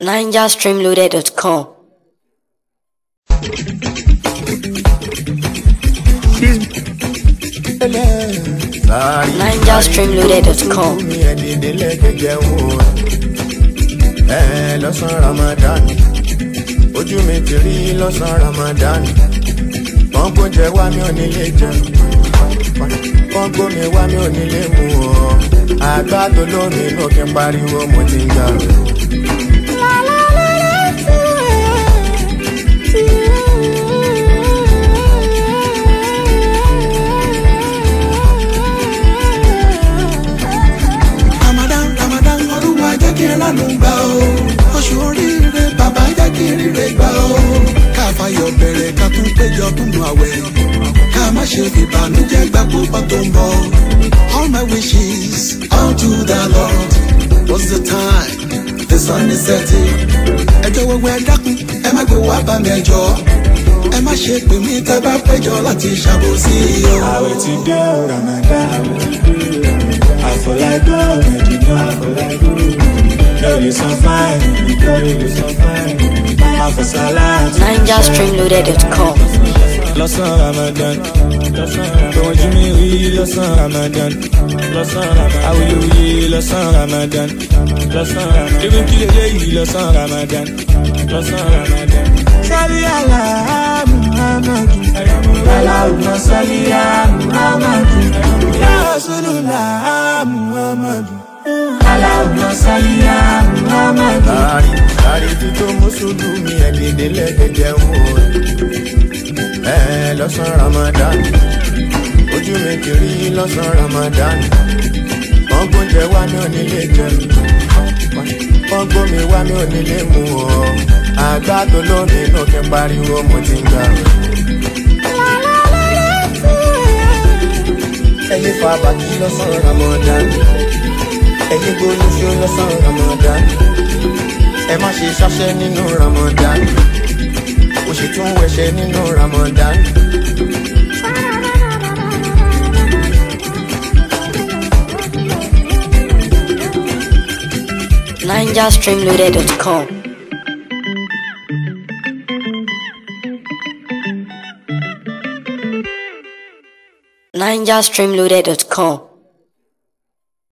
NigerStreamloaded.com. NigerStreamloaded.com. ẹ lọ́sàn Ramadan ojú mi ti rí lọ́sàn Ramadan pọ́npọ́n jẹ wá mi ò nílé jẹun pọ́npọ́n mi wá mi ò nílé mu ọ́ àgbà tó lómi inú kí n pariwo mo ti ń gbà rẹ̀. Ramadan Ramadan olúwa jẹ́ kí n lánàá gbà ó oṣù oríire bàbá jẹ́ kí n ríre gbà ó ká fayọ̀ bẹ̀rẹ̀ ká tún péjọ tún nu àwẹ̀ ká má ṣe fìbànújẹ́ gbà púpọ̀ tó ń bọ̀ all my wishes unto the Lord was the time the sun is setting ẹjọ́ wẹ́wẹ́ dákun ẹ má gbé wá bá mi ẹjọ́ ẹ má ṣe pè mí tẹ́ bá péjọ láti ṣàbòsí o. àwẹ̀ ti dé o ramadan àfọlágbọ́ mẹ́dínà lórí san fáìlì lórí san fáìlì àfọ̀sálà NigerStreamloaded.com. lọ́sàn ramadan tòun jí mi rí lọ́sàn ramadan awuyewuye lọ́sàn ramadan ebi kí lélẹ́yìí lọ́sàn ramadan sọ́lí àlá muhammadu aláwùmọ̀ sọ́lí muhammadu ya rasulullah muhammadu aláwùmọ̀ sọ́lí muhammadu. Láàrí láàrí títọ́ mùsùlùmí ẹ̀dìdẹ́ lẹ́gẹ̀dẹ̀ wò ẹ lọ́sàn Ramadan ojú mi ti rí lọ́sàn Ramadan pọ́npọ́n jẹ wá mi ò nílé jẹ pọ́npọ́n mi wá mi ò nílé mu ọ́ àgbà tó lómi inú kí n pariwo mo ti ń gbà rẹ̀. ẹyin fa bàtí lọ́sàn Ramadan ẹyin gbólóṣó lọ́sàn Ramadan ẹ má ṣe ṣáṣẹ́ nínú Ramadan ó sì tún wẹṣẹ nínú Ramadan. NigerStreamloaded.com. NigerStreamloaded.com.